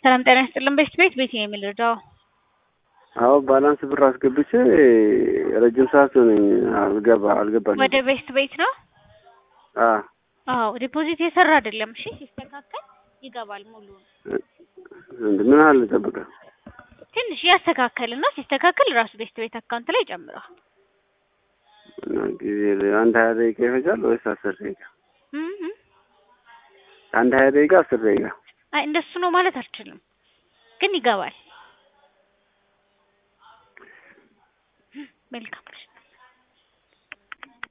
ሰላም ጤና ይስጥልን። ቤት ቤት ቤት ነው የምንረዳው። አዎ ባላንስ ብር አስገብቼ ረጅም ሰዓት ሆነኝ አልገባ አልገባልኝም። ወደ ቤት ቤት ነው። አዎ አዎ ዲፖዚት የሰራ አይደለም። እሺ ሲስተካከል ይገባል ሙሉ እንደ ምን ያህል ልጠብቀው? ትንሽ ያስተካከልና ሲስተካከል ራሱ ቤት ቤት አካውንት ላይ ይጨምራል። እና ጊዜ አንድ ሀያ ደቂቃ ይፈጃል ወይስ አስር ደቂቃ? እም እም። አንድ ሀያ ደቂቃ አስር ደቂቃ? አይ እንደሱ ነው ማለት አልችልም፣ ግን ይገባል። መልካም